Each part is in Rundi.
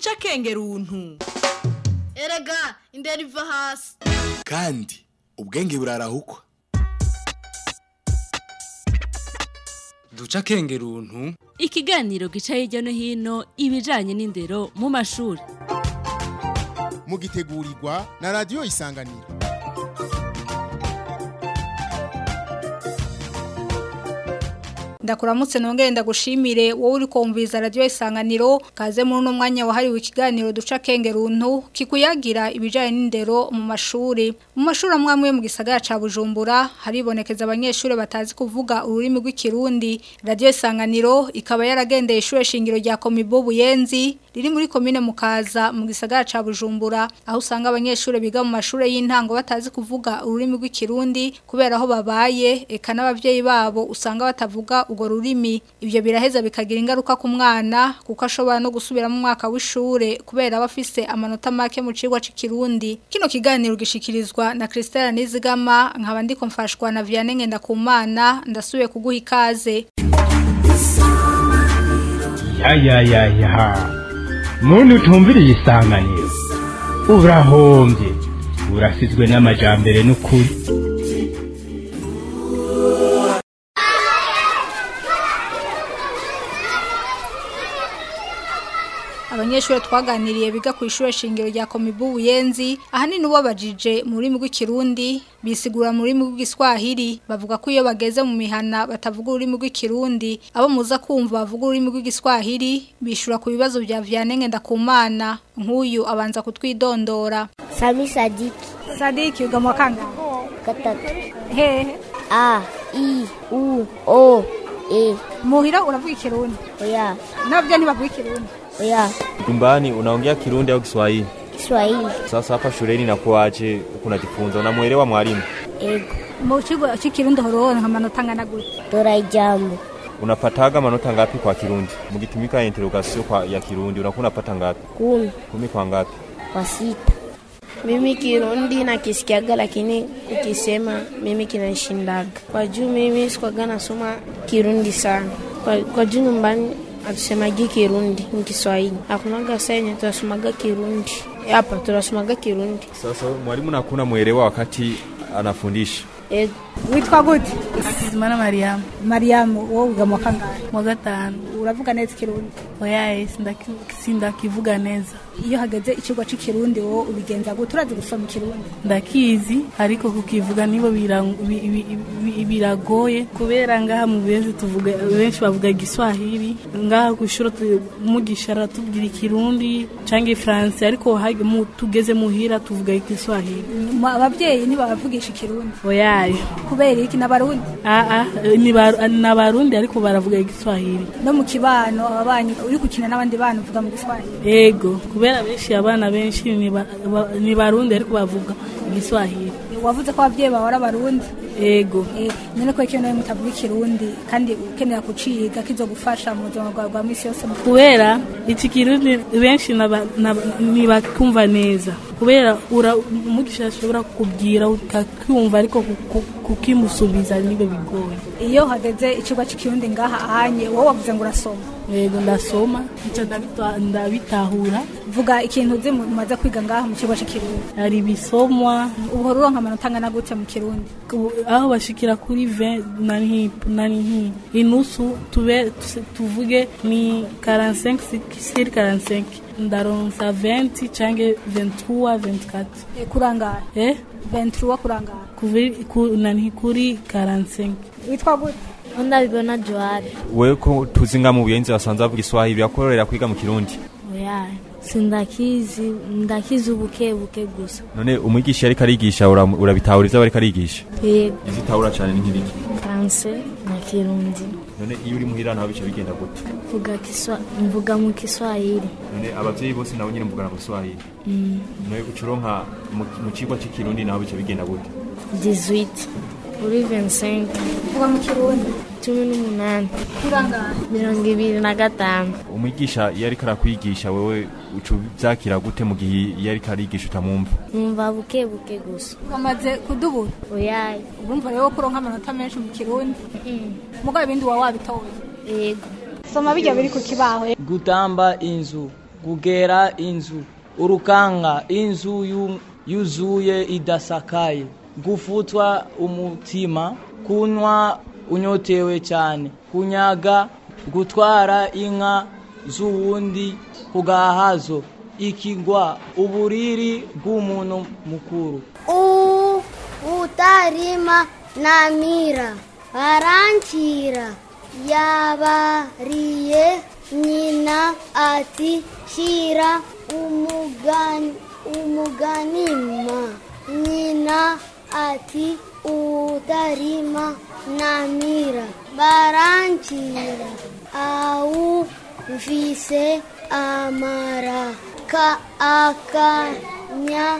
duca akenge runtu erega indera iva hasi kandi ubwenge burarahukwa duca akenge runtu ikiganiro gica hirya no hino ibijanye n'indero mu mashuri mugitegurirwa na radiyo isanganiro ndakuramutse nongere ndagushimire wowe uri kumviriza radio isanganiro kaze muri uno mwanya wahariwe ikiganiro duca kenge runtu kikuyagira ibijanye n'indero mu mashuri mu mashuri amwe amwe mu gisagara ca Bujumbura haribonekeza abanyeshuri batazi kuvuga ururimi rw'ikirundi radio isanganiro ikaba yaragendeye ishure shingiro rya Komibo Buyenzi riri muri komine Mukaza mu gisagara ca Bujumbura aho usanga abanyeshuri biga mu mashure y'intango batazi kuvuga ururimi rw'ikirundi kubera aho babaye eka n'abavyeyi babo usanga batavuga urwo rurimi ibyo biraheza bikagira ingaruka ku mwana kuko ashobora no gusubira mu mwaka w'ishure kubera aba afise amanota make mu cigwa c'ikirundi kino kiganiro gishikirizwa na Christelle Nizigama nkaba ndiko mfashwa na Vianney Ngendakumana ndasubiye kuguha ikaze ya ya ya ya muntu utumviriye isanganiro urahombye urasizwe n'amajambere n'ukuri abanyeshuri twaganiriye biga ku ishure shingiro rya Komibu Buyenzi ahanini ubabajije mu rurimi rw'ikirundi bisigura mu rurimi rw'igiswahili bavuga ko iyo bageze mu mihana batavuga ururimi rw'ikirundi abo muza kumva bavuga ururimi rw'igiswahili bishura ku bibazo bya Vianney Ngendakumana nk'uyu abanza kutwidondora Sami Sadiki Sadiki uga mu kanga gatatu hehe A I U O E muhira uravuga ikirundi oya nabyo ntibavuga ikirundi oya Nyumbani unaongea Kirundi au Kiswahili? Kiswahili Sasa hapa shuleni inakuwaje? Huku unajifunza, unamuelewa mwalimu? ego mu kigo cy'ikirundi horonka amanota angana gute dora ijambo Unapataga manota ngapi kwa Kirundi? Mkitumika interrogation kwa ya Kirundi unakuwa unapata ngapi? kumi Kumi kwa ngapi? kwa sita Mimi Kirundi nakisikiaga, lakini ukisema mimi kinanishindaga kwa juu mimi sikwaga nasoma Kirundi sana kwa, kwa juu nyumbani hatusemagi Kirundi ni Kiswahili. Hakunaga saa yenye tunasomaga Kirundi hapa, tunasomaga Kirundi. Sasa mwalimu nakuwa unamuelewa wakati anafundisha. Ego. witwa gute Hakizimana Mariamu Mariamu wowe uga mu kangahe mu wa gatanu uravuga neza ikirundi oyaye sindaki- sindakivuga neza iyo hageze ikigo cy'ikirundi wowe ubigenza gute urazi gusoma ikirundi ndakizi ariko kukivuga nibo birang- bi- bi- bi- biragoye kubera ngaha mu benshi tuvuga benshi bavuga igiswahili ngaha ku ishuri tu- umugisha aratubwira ikirundi cyangwa ifaransa ariko hage- mu- tugeze muhira tuvuga igiswahili Mu- abavyeyi ntibavugisha ikirundi oyaye kubera iki n'abarundi aa ni ba- ni abarundi ariko baravuga igiswahili no mu kibano ababanyi uri gukina n'abandi bana uvuga mu giswahili ego kubera benshi abana benshi ni ba- ba- ni barundi ariko bavuga igiswahili wavuze ko abavyeyi bawe ari abarundi ego Eh, none ko ikintu nawe mutavuga ikirundi kandi ukenera kuciga kizogufasha mu buzima bwawe bwa misi yose mu kubera iki kirundi benshi naba- naba- ntibakumva neza kubera ura- umugisha ashobora kukubwira ukakumva ariko ku- ku- kukimusubiza nibo bigoye iyo hageze ikigo cy'ikirundi ngaha ahanye wowe wavuze ngo urasoma yego ndasoma icyo ndabita- ndabitahura vuga ikintu uzi mu- mumaze kwiga ngaha mu kigo cy'ikirundi hari ibisomwa uhora uronka amanota angana gute mu kirundi ku- aho bashikira kuri 20 nani nani nki inusu tube tuse- tuvuge ni 45 sur 45 ndaronsa 20 canke 23 24 Eh, kurangara eh 23 kurangara kuvi ku, nani kuri 45 witwa gute ndabibona Joari Wewe ko tuzi nga mu buyenzi basanzwe bavuga Kiswahili birakorera kwiga mu Kirundi. oya sindakizi ndakizi ubuke buke gusa None umwigisha ariko arigisha ura- urabitahura ivyo ariko arigisha. yego Izitahura cyane ni nk'ibiki? franse na kirundi None iyo uri muhira naho bice bigenda gute? mvuga kiswa mvuga mu Kiswahili None abavyeyi bose nabo nyine mvugana mu Kiswahili. mm. None ucuronka mu mu cigwa c'ikirundi naho bice bigenda gute? 18 kuri 25 uvuga mu kirundi cumi n'umunani kurangara mirongo ibiri na gatanu Umwigisha iyo ariko arakwigisha wewe ucu vyakira gute mu gihe iyo ariko arigisha utamwumva? numva buke buke gusa bamaze kudubura oyaye urumva rero ko uronka amanota menshi mu kirundi mugabo ibindi waba wabitoye yego soma bijya biri ku kibaho gutamba inzu kugera inzu urukanga inzu yu- yuzuye idasakaye gufutwa umutima kunywa unyotewe cyane kunyaga gutwara inka z'uwundi kugahazo ikigwa uburiri bw'umuntu mukuru U utarima namira barankira yabariye nyina ati shira umugani umuganima nyina ati utarima namira barankira au mfise amara ka akanya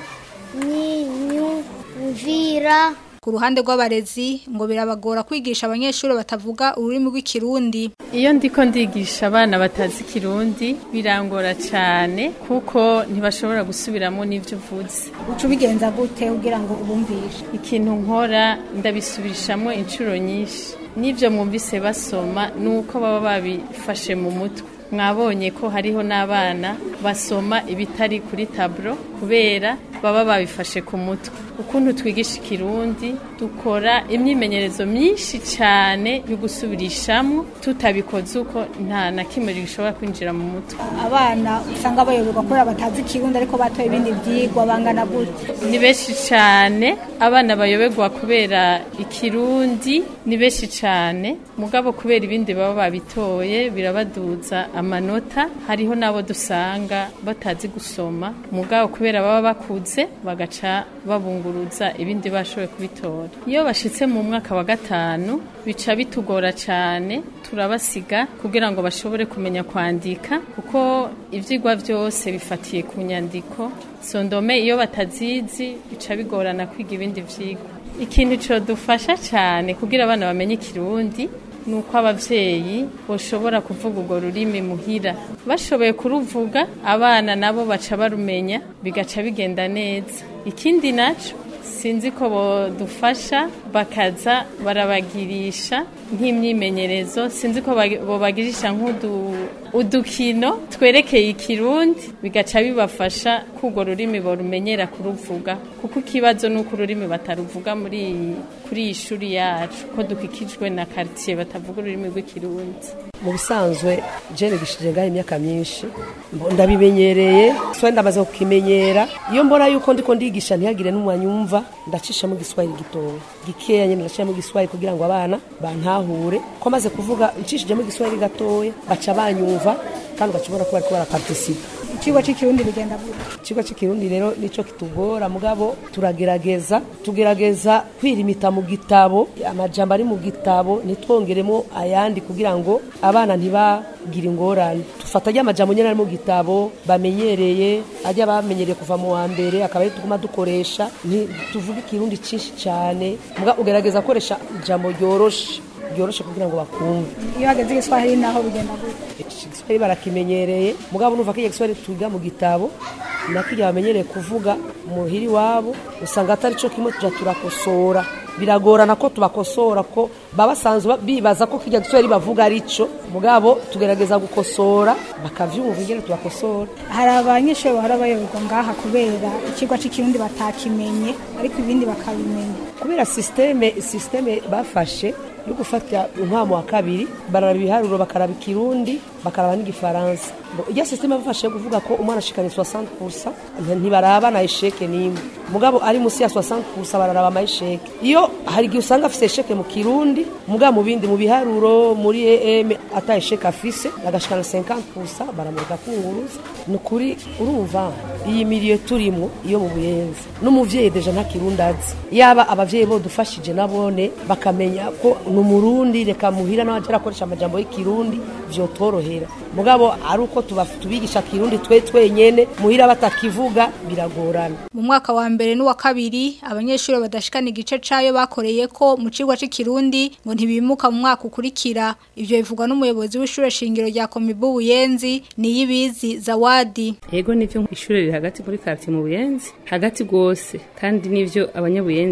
nyinyumvira Ku ruhande rw'abarezi ngo birabagora kwigisha abanyeshuri batavuga ururimi rw'ikirundi. iyo ndiko ndigisha abana batazi ikirundi birangora cyane kuko ntibashobora gusubiramo n'ibyo uvuze Uca ubigenza gute kugira ngo ubumvishe? ikintu nkora ndabisubirishamo inshuro nyinshi n'ibyo mwumvise basoma ni uko baba babifashe mu mutwe mwabonye ko hariho n'abana basoma ibitari kuri taburo kubera baba babifashe ku mutwe ukuntu twigisha ikirundi dukora imyimenyerezo myinshi cyane yo gusubirishamo tutabikoze uko nta na kimwe gishobora kwinjira mu mutwe Abana usanga bayoberwa kubera batazi ikirundi ariko batoye ibindi byigwa bangana gute. ni benshi cyane abana bayoberwa kubera ikirundi ni benshi cyane mugabo kubera ibindi baba babitoye birabaduza amanota hariho n'abo dusanga batazi gusoma mugabo kubera baba bakuze bagaca babunguruza ibindi bashoboye kubitora iyo bashitse mu mwaka wa gatanu bica bitugora cyane turabasiga kugira ngo bashobore kumenya kwandika kuko ivyigwa byose bifatiye ku nyandiko sondome iyo batazizi bica bigorana kwiga ibindi vyigwa ikintu codufasha cyane kugira abana bamenye ikirundi ni uko abavyeyi boshobora kuvuga urwo rurimi muhira bashoboye kuruvuga abana nabo baca barumenya bigaca bigenda neza ikindi naco sinzi ko bodufasha bakaza barabagirisha nk'imyimenyerezo sinzi ko bagi- bobagirisha nk'udu udukino twerekeye ikirundi bigaca bibafasha ko urwo rurimi borumenyera kuruvuga kuko ikibazo ni uko ururimi bataruvuga muri kuri iyi shuri yacu ko dukikijwe na quartier batavuga ururimi rw'ikirundi mu bisanzwe jene gishije ngaho imyaka myinshi mbo- ndabimenyereye so ndamaze kukimenyera iyo mbona yuko ndiko ndigisha ntihagire n'umwanya umva ndacishamo igiswahili gitoya gikeya nyene ndacishamo igiswahili kugira ngo abana bantahure ko maze kuvuga ncishijemo igiswahili gatoya baca banyumva kandi ugacibona ko bariko baraparticipa Ikigo cy'ikirundi bigenda gute. ikigo cy'ikirundi rero nico kitugora mugabo turagerageza tugerageza kwirimita mu gitabo amajambo ari mu gitabo ntitwongeremo ayandi kugira ngo abana ntibagire ingorane dufata ajya amajambo nyine ari mu gitabo bamenyereye ajya bamenyereye kuva mu wa mbere akaba ari tuguma dukoresha tuvuga ikirundi cyinshi cyane muga ugerageza gukoresha ijambo ryoroshe ryoroshe kugira ngo bakumve Iyo hageze igiswahili naho bigenda gute. igiswahili barakimenyereye mugabo numva ko igiswahili twiga mu gitabo nakirya bamenyereye kuvuga muhiri wabo usanga atari cyo kimwe tuja turakosora biragorana ko tubakosora ko baba basanzwe bibaza ko kirya giswahili bavuga ari cyo mugabo tugerageza gukosora bakavyumva ingene tubakosora Hari abanyeshuri bahora bayoberwa ngaha kubera ikigo cy'ikirundi batakimenye ariko ibindi bakabimenya. kubera systeme systeme bafashe yo gufata umwamo wa kabiri bararaba ibiharuro bakaraba ikirundi bakaraba n'igifaransa Bo, irya systeme bafashe yo kuvuga ko umwana ashikana 60% nti- ntibaraba na esheke n'imwe mugabo ari musi ya 60% bararaba ama esheke iyo hari igihe usanga afise esheke mu kirundi mugabo mu bindi mu biharuro muri em ata esheke afise agashikana 50% baramurika kunguruza ni ukuri urumva iyi miliyo turimo iyo mu buyenzi n'umuvyeyi deja nta kirundi azi yaba abavyeyi bodufashije nabone bakamenya ko ni umurundi reka muhira nawe aje arakoresha amajambo y'ikirundi vyotorohera mugabo ari uko tuba- tubigisha kirundi twe twenyene muhira batakivuga biragorana Mu mwaka wa mbere n'uwa kabiri abanyeshuri badashikana igice cayo bakoreye ko mu cigwa c'ikirundi ngo ntibimuka mu mwaka ukurikira ivyo bivugwa n'umuyobozi w'ishure shingiro rya Komibu Buyenzi niyibizi Zawadi Ego nivyo ishure riri hagati muri quartier mu Buyenzi hagati gose kandi nivyo abanyabuyenzi nta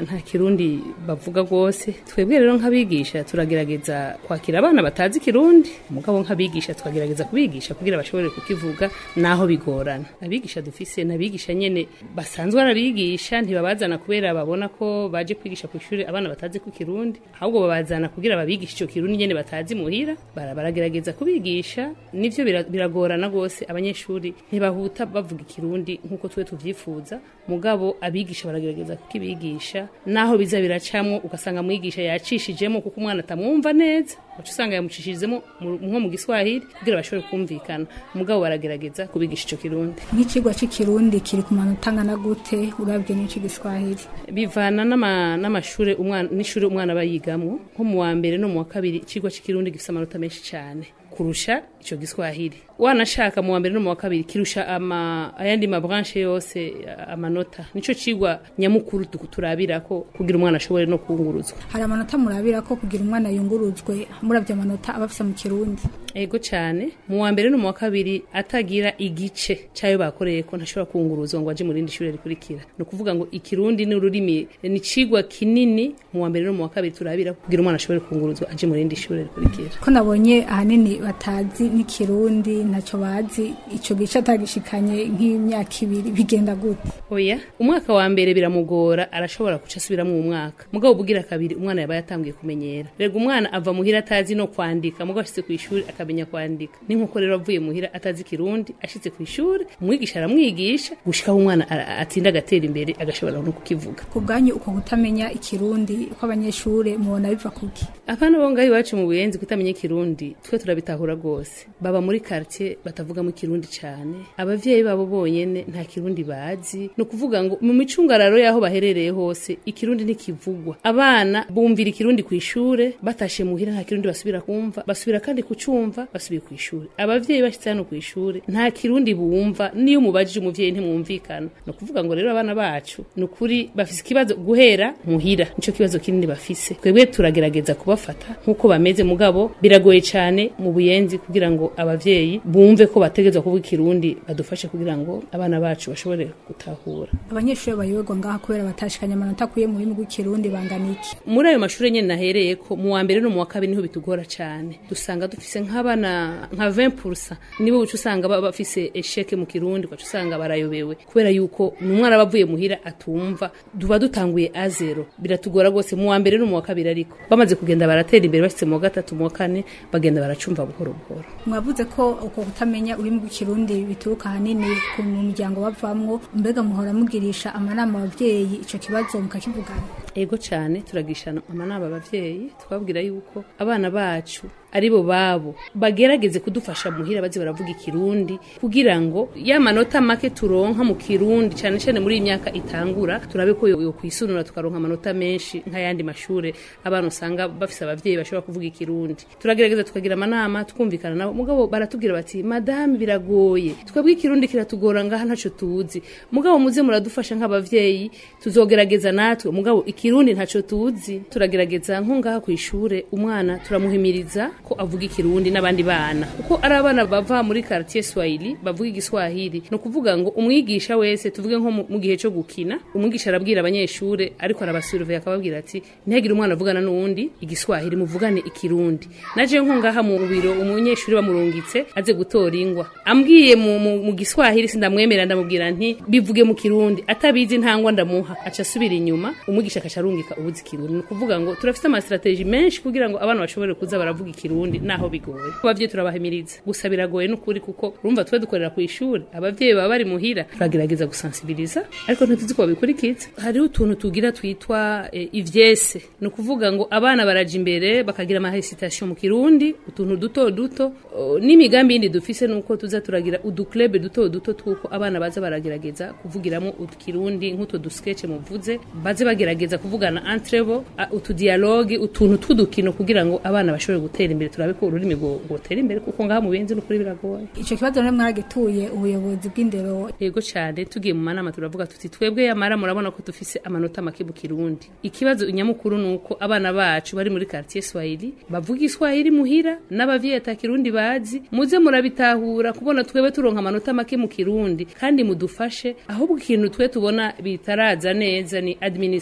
nta kirundi bavuga rwose twebwe rero nk'abigisha turagerageza kwakira abana batazi ikirundi mugabo nk'abigisha tukagerageza kubigisha kugira bashobore kukivuga naho bigorana abigisha dufise n'abigisha nyene basanzwe arabigisha ntibabazana kubera babona ko baje kwigisha ku ishuri abana batazi ku kirundi ahubwo babazana kugira babigisha ico kirundi nyene batazi muhira bara baragerageza kubigisha nivyo bira- biragorana rwose abanyeshuri ntibahuta bavuga ikirundi nk'uko twe tuvyifuza mugabo abigisha baragerageza kukibigisha naho biza biracamwo ugasanga mwigisha yacishijemo kuko umwana atamwumva neza uca usanga yamucishijemo mu- nko mu giswahili kugira bashobore kumvikana mugabo baragerageza kubigisha ico kirundi nk'ikigwa cy'ikirundi kiri ku manota angana gute urabye n'iki giswahili bivana n'ama- n'amashure umwana n'ishure umwana aba yigamwo nko mu wa mbere no mu wa kabiri ikigwa cy'ikirundi gifite amanota menshi cyane kurusha ico giswahili wanashaka mu wa mbere no mu wa kabiri kirusha ama ayandi mabranche yose amanota nico cigwa nyamukuru tu- turabirako kugira umwana ashobore no kunguruzwa hari amanota murabira ko kugira umwana yunguruzwe murabye amanota aba afite mu kirundi ego cyane mu wa mbere no mu wa kabiri atagira igice cyayo bakoreye ko ntashobora kunguruzwa ngo aje mu rindi shuri rikurikira ni ukuvuga ngo ikirundi ni ururimi ni cigwa kinini mu wa mbere no mu wa kabiri turabira kugira umwana ashobore kunguruzwa aje mu rindi shuri rikurikira ko nabonye ahanini batazi n'ikirundi ntacyo bazi icyo gice atagishikanye nk'imyaka ibiri bigenda gute oya umwaka wa mbere biramugora arashobora guca asubiramo uwo mwaka mugabo ubugira kabiri umwana yaba yatangiye kumenyera rega umwana ava muhira atazi no kwandika mugabo ashitse ku ishuri akamenya kwandika ni nkuko rero avuye muhira atazi ikirundi ashitse ku ishuri umwigisha aramwigisha gushikaho umwana ara- atinda agatera imbere agashobora no kukivuga ku bwanyu uko kutamenya ikirundi kw'abanyeshuri mubona biva kuki abana bo ngaho iwacu mu buyenzi kutamenya ikirundi twe turabitahura rwose baba muri quartier batavugamo ikirundi cyane abavyeyi babo bonyene nta kirundi bazi ni ukuvuga ngo mu micungararo y'aho baherereye hose ikirundi ntikivugwa abana bumvira ikirundi ku ishure batashe muhira nta kirundi basubira kumva basubira kandi kucumva basubiye ku ishuri abavyeyi bashitse hano ku ishuri nta kirundi bumva niyo umubajije umuvyeyi ntimwumvikana ni ukuvuga ngo rero abana bacu ni ukuri bafise ikibazo guhera muhira nico kibazo kinini bafise twebwe turagerageza kubafata nk'uko bameze mugabo biragoye cyane mu buyenzi kugira ngo abavyeyi bumve ko bategezwa kuvuga ikirundi badufashe kugira ngo abana bacu bashobore gutahura abanyeshuri bayoberwa ngaha kubera batashikanye amanota akuye mu rurimi rw'ikirundi bangana iki muri ayo mashuri nyene nahereye ko mu wa mbere no mu wa kabiri niho bitugora cyane dusanga dufise nk'abana nka 20% nibo uca usanga baba bafise esheke mu kirundi ugaca usanga barayobewe kubera yuko ni umwana aba avuye muhira atumva duba dutanguye a zero biratugora rwose mu wa mbere no mu wa kabiri ariko bamaze kugenda baratera imbere bashitse mu wa gatatu mu wa kane bagenda baracumva buhoro buhoro mwavuze ko uko kutamenya ururimi rw'ikirundi bituruka ahanini ku mu miryango bavamwo mbega muhora mugirisha amanama abavyeyi ico kibazo mukakivugana ego cyane turagishana amanama abavyeyi twabwira yuko abana bacu aribo babo bagerageze kudufasha muhira baze baravuga ikirundi kugira ngo ya manota make turonka mu kirundi cyane cyane muri iyi myaka itangura turabe ko yo kwisunura tukaronka amanota menshi nk'ayandi mashure abana usanga bafise abavyeyi bashobora kuvuga ikirundi turagerageza tukagira amanama tukumvikana nabo mugabo baratubwira bati madame biragoye twebwe ikirundi kiratugora ngaha ntaco tuzi mugabo muze muradufasha nk'abavyeyi tuzogerageza natwe mugabo ikirundi ntaco tuzi turagerageza nko ngaha ku ishure umwana turamuhimiriza ko avuga ikirundi n'abandi bana kuko ari abana bava muri quartier Swahili bavuga igiswahili no kuvuga ngo umwigisha wese tuvuge nko mu- mu gihe cyo gukina umwigisha arabwira abanyeshure ariko arabasurvey akababwira ati ntihagire umwana avugana n'uwundi igiswahili muvugane ikirundi naje nko ngaha mu biro umunyeshuri bamurungitse aze gutora ingwa ambwiye mu, mu, mu giswahili sindamwemera ndamubwira nti bivuge mu kirundi atabizi ntangwa ndamuha aca asubira inyuma umwigisha akaca arungika ubuzi ikirundi ni ukuvuga ngo turafite ama strategie menshi kugira ngo abana bashobore kuza baravuga ikirundi naho bigoye abavyeyi turabahimiriza gusa biragoye n'ukuri kuko urumva twe dukorera ku ishuri abavyeyi baba bari muhira turagerageza gusensibiliza ariko ntituzi ko babikurikiza hariho utuntu tugira twitwa eh, ivyese ni ukuvuga ngo abana baraja imbere bakagira ama hesitation mu kirundi utuntu duto duto oh, n'imigambi yindi dufise nuko tuza turagira uduklebe duto duto twuko abana baza baragerageza kuvugiramo ukirundi nk'utwo dusketch muvuze baze bagerageza kuvugana entre bo a- utudialogue utuntu tw'udukino kugira ngo abana bashobore gutera imbere turabe ko ururimi rwo- rwotera imbere kuko ngaha mu benzi n'ukuri biragoye ico kibazo rero mwaragituye ubuyobozi bw'indero yego cyane tugiye mu manama turavuga tuti twebwe yamara murabona ko dufise amanota make mu kirundi ikibazo nyamukuru ni uko abana bacu bari muri quartier Swahili bavuga iswahili muhira n'abavyeyi ata kirundi bazi muze murabitahura kubona twebwe turonka amanota make mu kirundi kandi mudufashe ahubwo ikintu twe tubona bitaraza neza ni administration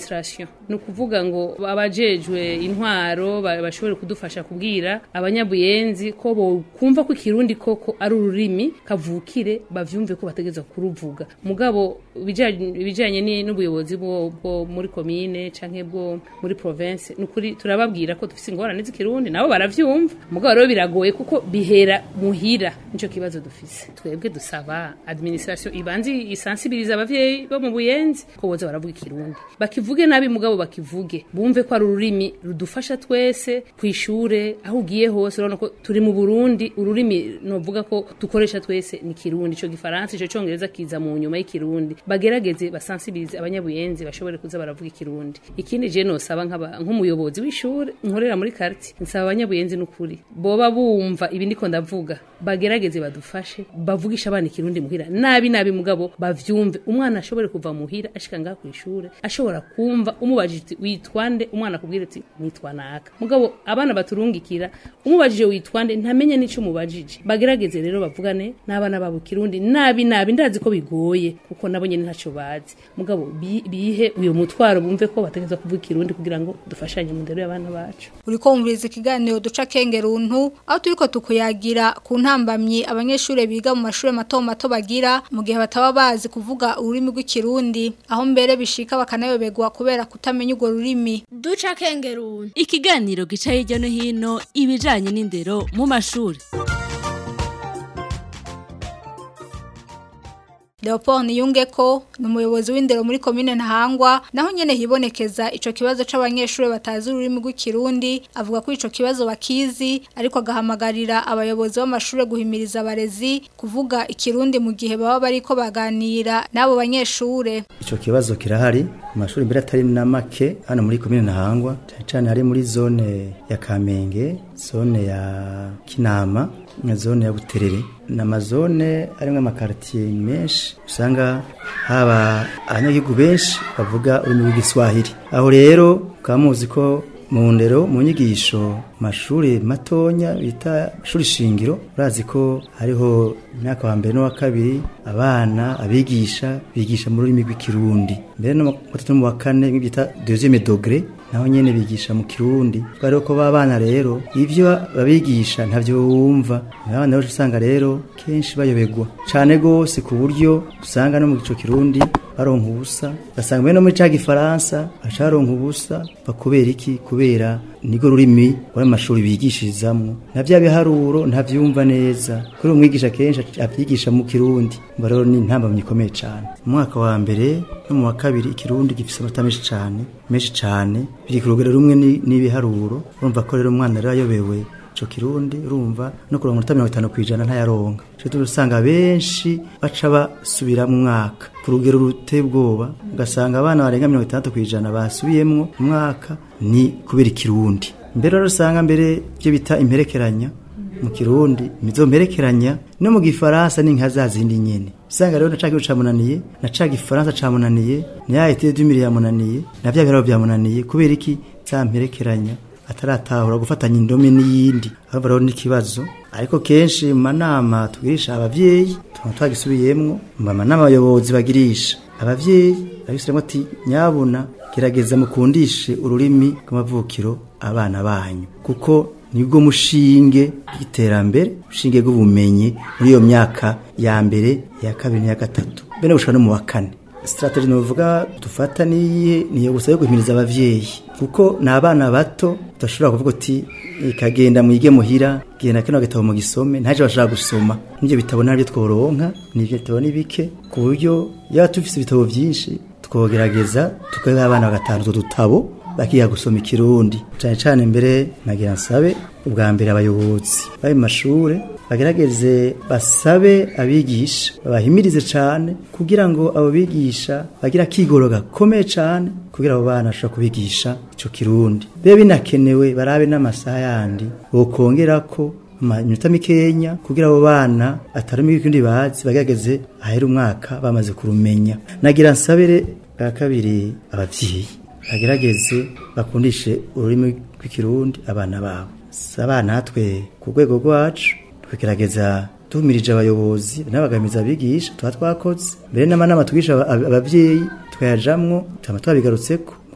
ni ukuvuga ngo abajejwe intwaro ba- bashobore kudufasha kubwira abanyabuyenzi ko bokumva ko ikirundi koko ari ururimi kavukire bavyumve ko bategeza kuruvuga mugabo ibijanye ibijanye ni- n'ubuyobozi bwo bwo muri komine canke bwo muri province nukuri turababwira ko dufise ingorane z'ikirundi nabo baravyumva mugabo rero biragoye kuko bihera muhira nico kibazo dufise twebwe dusaba administration ibanze isansibiriza abavyeyi bo mu buyenzi ko boza baravuga ikirundi bakivuge nabi mugabo bakivuge bumve ko ari ururimi rudufasha twese kwishure aho ugiye hose urabona ko turi mu Burundi ururimi novuga ko dukoresha twese ni kirundi ico gifaransa ico congereza kiza mu nyuma y'ikirundi bagerageze basansibirize abanyabuyenzi bashobore kuza baravuga ikirundi ikindi je nosaba nk'aba- nk'umuyobozi w'ishure nkorera muri quartier nsaba abanyabuyenzi n'ukuri boba bumva ibi ndiko ndavuga bagerageze badufashe bavugisha abana ikirundi muhira nabi nabi mugabo bavyumve umwana ashobore kuva muhira ashika ngaha kw'ishure ashobora kumva umubajije uti witwande umwana akubwira ati nitwa naka mugabo abana baturungikira umubajije witwande ntamenye n'ico umubajije bagerageze rero bavugane n'abana babo ikirundi nabi nabi ndazi ko bigoye kuko nabo nyene ntaco bazi mugabo bi- bihe uyo mutwaro bumve ko bategeza kuvuga ikirundi kugira ngo dufashanye mu ndero y'abana bacu uriko wumviriza ikiganiro duca kengeruntu aho turiko tukuyagira ku ntambamyi abanyeshuri biga mu mashuri mato mato bagira mu gihe bataba bazi kuvuga ururimi rw'ikirundi aho mbere bishika bakanayoberwa kubera kutamenya urwo rurimi duca kengeruntu ikiganiro gica hirya no hino ibijanye n'indero mu mashuri Leopold Niyungeko ni umuyobozi w'indero muri komine Ntahangwa naho nyene hibonekeza ico kibazo c'abanyeshuri batazi ururimi rw'ikirundi avuga ko ico kibazo bakizi ariko agahamagarira abayobozi b'amashuri guhimiriza abarezi kuvuga ikirundi mu gihe baba bariko baganira n'abo banyeshure Ico kibazo kirahari mu mashuri mbere atari na make hano muri komine Ntahangwa cyane cyane hari muri zone ya Kamenge zone ya Kinama na zone ya Buterere na mazone arimwe amakartier menshi usanga haba abanyagihugu benshi bavuga ururimi rw'igiswahili aho rero ukaba muzi ko mu ndero mu nyigisho mashuri matonya bita shuri shingiro urazi ko hariho imyaka wa mbere n'uwa kabiri abana abigisha bigisha mu rurimi rw'ikirundi mbere no mu gatatu no mu wa kane bita deuxième degré naho nyene bigisha mu kirundi rero ko babana rero ivyo babigisha ntavyo wumva abana rero usanga rero kenshi bayobegwa cane gose ku buryo usanga no mu gico kirundi baronka ubusa ugasanga mbere no muri ca gifaransa baca baronka ubusa bakubera iki kubera nigo rurimi wari amashuri bigishirizamwo na vya biharuro ntavyumva neza kuri umwigisha kenshi avyigisha mu kirundi ngo rero ni intambamyi ikomeye cane mu mwaka wa mbere no mu wa kabiri ikirundi gifise amata menshi cane menshi cane biri ku rugero rumwe ni- n'ibiharuro urumva ko rero umwana rero ayobewe ico kirundi urumva no kuronka umunota mirongo itanu kw'ijana ntayaronka ico gituma usanga benshi baca basubira mu mwaka ku rugero ruteye ubwoba ugasanga abana barenga mirongo itandatu kw'ijana basubiyemwo mu mwaka ni kubera ikirundi mbere rero usanga mbere ibyo bita imperekeranya mu kirundi imizo mperekeranya no mu gifaransa ni nka za zindi nyene usanga rero na ca kirundi camunaniye na ca gifaransa camunaniye ni ya etide dumire yamunaniye na vya biharuro vyamunaniye kubera iki za mperekeranya ataratahura gufatanya indome n'iyindi ahubwo rero n'ikibazo ariko kenshi mu manama tugirisha abavyeyi tuba twagisubiyemwo mu manama abayobozi bagirisha abavyeyi babisiremo ati nyabuna gerageza mukundishe ururimi rw'amavukiro abana banyu kuko nibwo mushinge w'iterambere mushinge rw'ubumenyi muri iyo myaka ya mbere ya kabiri n'iya gatatu mbere gushika no mu wa kane strategy novuga dufata niye niyo gusa yo guhimiriza abavyeyi kuko ni abana bato udashobora kuvuga uti ikagenda mwige muhira genda kino gatabo mu gisome ntaje bashaka gusoma n'ibyo bitabo ntabyo tworonka n'ibyo bitabo ni bike ku buryo yaba tufise ibitabo byinshi twogerageza tukaha abana bagatanu utwo dutabo bakiga gusoma ikirundi cyane cyane mbere nagira nsabe ubwa mbere abayobozi bari mu mashure bagerageze basabe abigisha babahimirize cyane kugira ngo abo bigisha bagira akigoro gakomeye cyane kugira abo bana bashobora kubigisha ico kirundi bibe binakenewe barabe n'amasaha yandi bokongera ko amanota mikenya kugira abo bana atarumi ikindi bazi bagerageze ahera umwaka bamaze kurumenya nagira nsabire bwa kabiri abavyeyi bagerageze bakundishe ururimi rw'ikirundi abana babo si abana natwe ku rwego rwacu tukagerageza tumirije abayobozi n'abagamiza abigisha tuba twakoze mbere n'amanama tugisha aba- abavyeyi tukayajamwo tuba twabigarutseko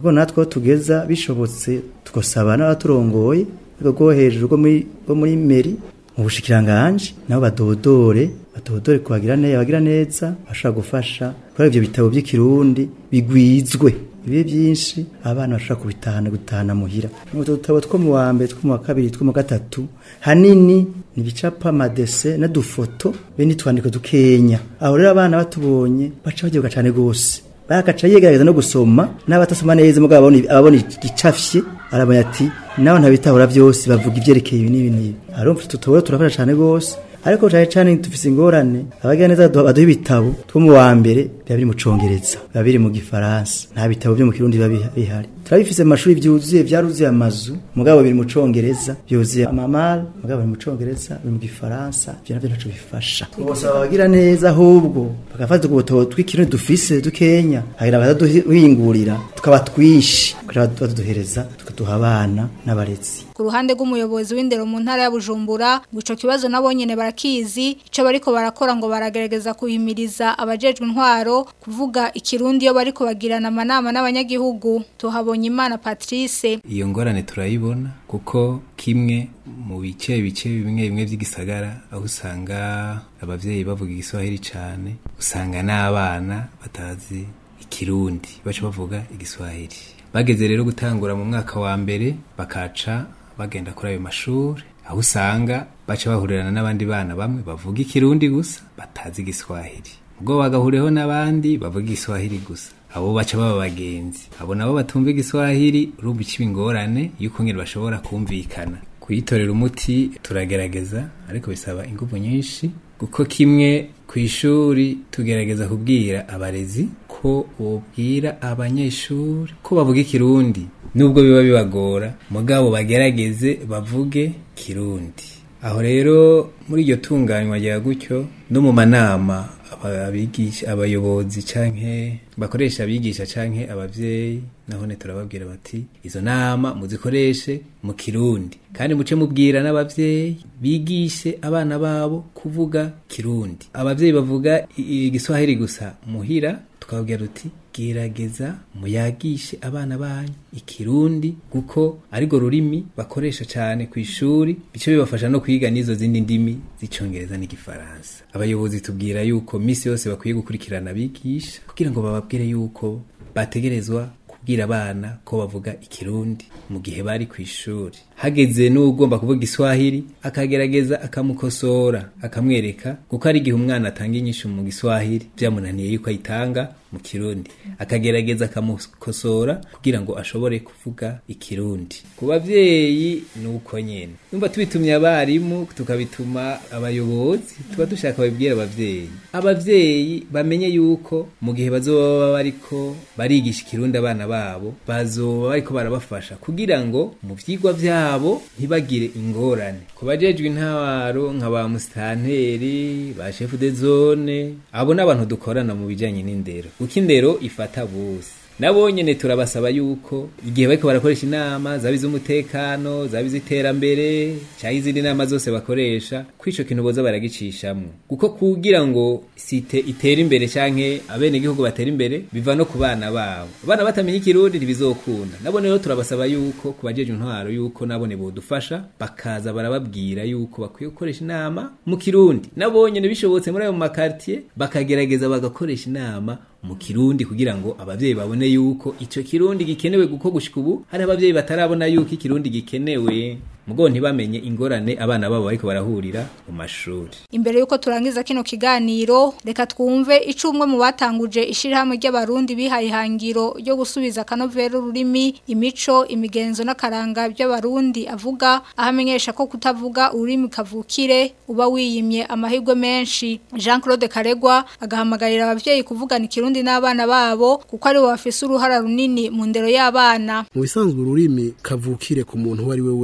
kuko natwe aho tugeza bishobotse tugasaba n'abaturongoye rwo hejuru rwo muri rwo muri meri mu bushikiranganje nabo badodore badodore kubagira neza bagira neza bashobora gufasha kuri ivyo bitabo by'ikirundi bigwizwe bibe byinshi abana bashobora kubitahana gutahana muhira utwo dutabo two mu wa mbere two mu wa kabiri two mu wa gatatu hanini ni ibicapa amadese n'udufoto be n'utwandiko dukenya aho rero abana batubonye baca baryoga cyane rwose bakaca yegerageza no gusoma n'abatasoma neza mugabo ababona ababona igicafye arabona ati nawe ntabitahura byose bavuga ibyerekeye ibi n'ibi n'ibi arumva tutubura turafasha cyane rwose ariko cyane cyane dufise ingorane abagira neza baduha baduha ibitabo two mu wa mbere biba biri mu congereza biba biri mu gifaransa nta bitabo byo mu kirundi biba biha- bihari turabifise mu mashuri byuzuye byaruzuye amazu mugabo biri mu congereza byuzuye amamara mugabo biri mu congereza biri mu gifaransa ibyo navyo ntaco bifasha bose babagira neza ahubwo bagafata ubwo butabo tw'ikirundi dufise dukenya hagira bataduhingurira tukaba twinshi kugira baduhereza tukaduha abana n'abarezi ku ruhande rw'umuyobozi w'indero mu ntara ya Bujumbura ngo ico kibazo nabo nyene barakizi ico bariko barakora ngo baragerageza kuhimiriza abajejwe intwaro kuvuga ikirundi iyo bariko bagirana amanama n'abanyagihugu tuhabonye imana Patrice iyo ngorane turayibona kuko kimwe mu bice bice bimwe bimwe by'igisagara aho usanga abavyeyi bavuga igiswahili cyane usanga n'abana batazi ikirundi baca bavuga igiswahili bageze rero gutangura mu mwaka wa mbere bakaca bagenda kuri ayo mashuri aho usanga baca bahurirana n'abandi bana bamwe bavuga ikirundi gusa batazi igiswahili ubwo bagahuriyeho n'abandi bavuga igiswahili gusa abo baca baba bagenzi abo nabo batumva igiswahili urumva ikiba ingorane y'uko nyine bashobora kumvikana kuyitorera umuti turagerageza ariko bisaba ingufu nyinshi kuko kimwe ku ishuri tugerageza kubwira abarezi ko bobwira abanyeshuri ko bavuga ikirundi nubwo biba bibagora mugabo bagerageze bavuge kirundi aho rero muri iryo tunganywa rya gutyo no mu manama aba- abigisha abayobozi canke bakoresha abigisha canke abavyeyi nahone turababwira bati izo nama muzikoreshe mu kirundi kandi muce mubwira n'abavyeyi bigishe abana babo kuvuga kirundi abavyeyi bavuga i- igiswahili gusa muhira tukababwira tuti gerageza muyagishe abana banyu ikirundi kuko arirwo rurimi bakoresha cyane ku ishuri bice bibafasha no kwiga n'izo zindi ndimi z'icongereza n'igifaransa abayobozi tubwira yuko misi yose bakwiye gukurikirana abigisha kugira ngo bababwire yuko bategerezwa kubwira abana ko bavuga ikirundi mu gihe bari ku ishuri hageze n'ugomba kuvuga igiswahili akagerageza akamukosora akamwereka kuko ari igihe umwana atanga inyishu mu giswahili byamunaniye yuko ayitanga mu kirundi akagerageza akamukosora kugira ngo ashobore kuvuga ikirundi ku bavyeyi ni uko nyene numva tubitumye abarimu tukabituma abayobozi tuba dushaka babibwira abavyeyi abavyeyi bamenye yuko mu gihe bazoba bariko barigisha ikirundi abana babo bazoba bariko barabafasha kugira ngo mu vyigwa vyabo ntibagire ingorane ku bajejwe intwaro nka ba musitanteri ba shefu de zone abo n'abantu dukorana mu bijanye n'indero kuko indero ifata bose nabo nyene turabasaba yuko igihe bariko barakoresha inama zaba iz'umutekano zaba iz'iterambere cyangwa izindi nama zose bakoresha ko ico kintu boza baragicishamwo kuko kugira ngo site itere imbere canke abene igihugu batera imbere biva no ku bana babo abana batamenya ikirundi ntibizokunda nabo rero turabasaba yuko ku bajeje intwaro yuko nabone bodufasha bakaza barababwira yuko bakwiye gukoresha inama mu kirundi nabo nyene bishobotse muri ayo makartier bakagerageza bagakoresha inama mu kirundi kugira ngo abavyeyi babone yuko ico kirundi gikenewe guko gushika ubu hari abavyeyi batarabona yuko ikirundi gikenewe mugo ntibamenye ingorane abana babo bariko barahurira mu mashuri Imbere yuko turangiza kino kiganiro reka twumve icumwe mu batanguje ishirahamwe ry'abarundi bihaye ihangiro ryo gusubiza akanovera ururimi imico imigenzo n'akaranga by'abarundi avuga ahamenyesha ko kutavuga ururimi kavukire uba wiyimye amahirwe menshi Jean Claude Karegwa agahamagarira abavyeyi kuvugana ikirundi n'abana babo kuko ari bo bafise uruhara runini mu ndero y'abana mu bisanzwe ururimi kavukire ku muntu uwo ari we wese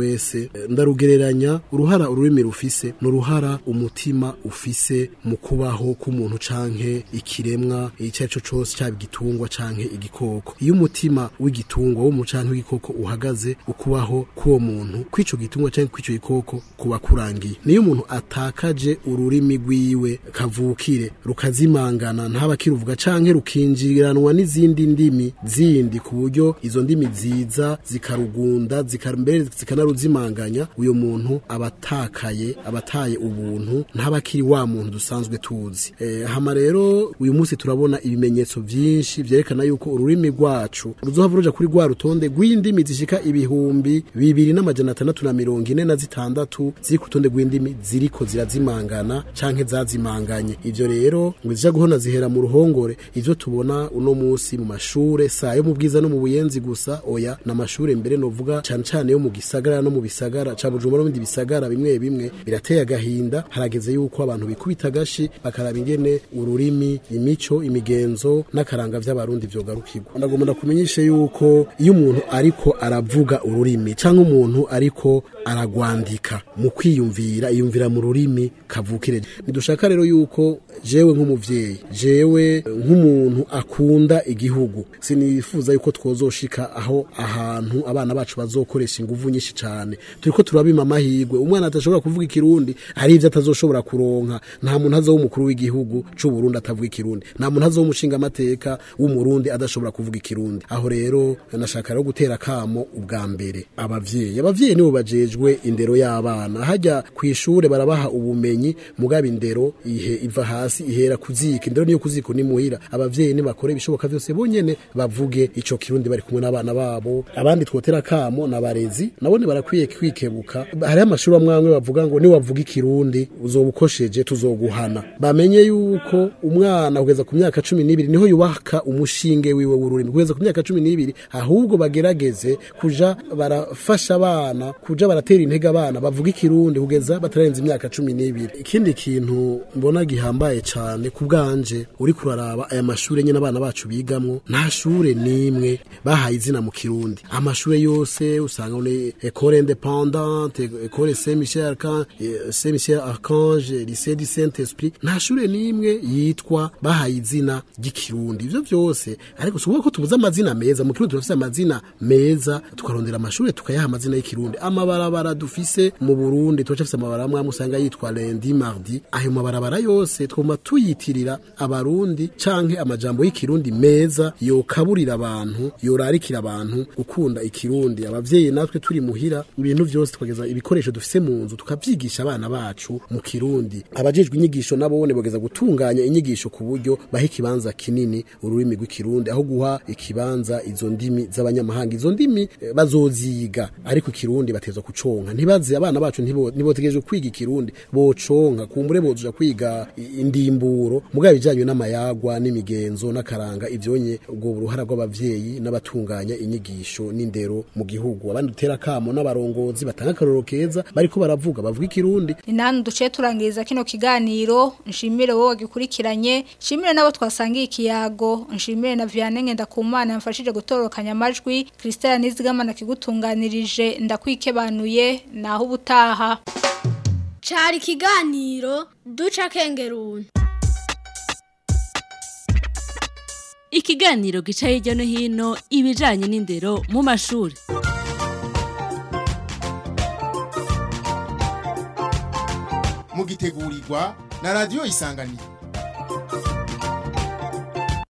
eh, ndarugereranya uruhara ururimi rufise n'uruhara umutima ufise mu kubaho k'umuntu canke ikiremwa icyo ari cyo cyose cyaba igitungwa canke igikoko iyo umutima w'igitungwa w'umuntu canke w'igikoko uhagaze ukubaho k'uwo muntu kw'ico gitungwa canke kw'ico gikoko kuba kurangiye niyo umuntu atakaje ururimi rwiwe kavukire rukazimangana ntaba kiruvuga canke rukinjiranwa n'izindi ndimi zindi ku buryo izo ndimi ziza zikarugunda zikar- mbere zikanaruzimanganya uyo muntu abatakaye abataye ubuntu ntaba kiri wa muntu dusanzwe tuzi e, hama rero uyu munsi turabona ibimenyetso vyinshi vyerekana yuko ururimi rwacu ruzohava ruja kuri rwa rutonde rw'indimi zishika ibihumbi bibiri n'amajana atandatu na mirongo ine na zitandatu ziri ku rutonde rw'indimi ziriko zirazimangana canke zazimanganye ivyo rero ngo zija guhona zihera mu ruhongore ivyo tubona uno munsi mu mashure saa yo mu bwiza no mu buyenzi gusa oya n'amashure mbere novuga cane cane yo mu gisagara no mu bisagara ca Bujumbura no mu bindi bisagara bimwe bimwe birateye agahinda harageze yuko abantu bikubita agashi bakaraba ingene ururimi imico imigenzo n'akaranga vy'abarundi vyogarukirwa ndagomba ndakumenyeshe yuko iyo umuntu ariko aravuga ururimi canke umuntu ariko aragwandika mu kwiyumvira iyumvira mu rurimi kavukire nidushaka rero yuko jewe nk'umuvyeyi jewe nk'umuntu akunda igihugu sinifuza yuko twozoshika aho ahantu abana bacu bazokoresha inguvu nyinshi cane turiko turabima amahirwe umwana atashobora kuvuga ikirundi hari ivyo atazoshobora kuronka nta muntu azoba umukuru w'igihugu c'u Burundi atavuga ikirundi nta muntu azoba umushinga amateka w'umurundi adashobora kuvuga ikirundi aho rero nashaka rero gutera kamo ubwa mbere abavyeyi abavyeyi nibo bajejwe indero y'abana hajya ku ishure barabaha ubumenyi mugaba indero ihe iva hasi ihera kuzika indero niyo kuziko ni muhira abavyeyi nibakore ibishoboka vyose bonyene bavuge ico kirundi bari kumwe n'abana babo abandi twotera kamo n'abarezi nabone barakwiye kwikebuka hariho amashuri amwe amwe bavuga ngo niwavuga ikirundi uzobukosheje tuzoguhana bamenye yuko umwana kugeza ku myaka cumi n'ibiri niho yubaka umushinge wiwe w'ururimi kugeza ku myaka cumi n'ibiri ahubwo bagerageze kuja barafasha abana kuja baratera intege abana bavuga ikirundi kugeza batarenze imyaka cumi n'ibiri ikindi kintu mbona gihambaye cane ku bwanje uri kuraraba aya mashure nyene abana bacu bigamwo nta shure n'imwe bahaye izina mu kirundi amashure yose usanga ni école indépendante école Saint Michel Archange Saint Michel Archange lycée du Saint-Esprit nta shure n'imwe yitwa bahaye izina ry'ikirundi ivyo vyose ariko sukuvuga ko tubuze amazina meza mu kirundi turafise amazina meza tukarondera amashure tukayaha amazina y'ikirundi amabarabara dufise mu Burundi turacafise amabarabara amwe amwe usanga yitwa lundi mardi ayo mabarabara yose twuma tuyitirira abarundi canke amajambo y'ikirundi meza yokaburira abantu yorarikira abantu gukunda ikirundi abavyeyi natwe turi muhira ibintu vyose tukageza ibikoresho dufise mu nzu tukavyigisha abana bacu mu kirundi abajejwe inyigisho nabone bageza gutunganya inyigisho ku buryo baha ikibanza kinini ururimi rw'ikirundi aho guha ikibanza izo ndimi z'abanyamahanga izo ndimi eh, bazoziga ariko ikirundi batezwa kuconka ntibaze abana bacu ntibo- ntibotegerejwe kwiga ikirundi boconka kumbure bozuja kwiga i- indimburo mugabo ibijanye n'amayagwa n'imigenzo n'akaranga ivyonye ubwo uruhara rw'abavyeyi n'abatunganya inyigisho n'indero mu gihugu abandi dutera kamo n'abarongozi batanga akarorero keza bariko baravuga bavuga ikirundi ni nani duce turangiriza kino kiganiro nshimire wowe wagikurikiranye nshimire n'abo twasangiye ikiyago nshimire na Vianney Ngendakumana yamfashije gutorokanya amajwi Christelle Nizigamana kigutunganirije ndakwikebanuye naho ubutaha cari ikiganiro duca kengeruni Ikiganiro gica hirya no hino ibijanye n'indero mu mashuri. mugitegurirwa na radio isanganiro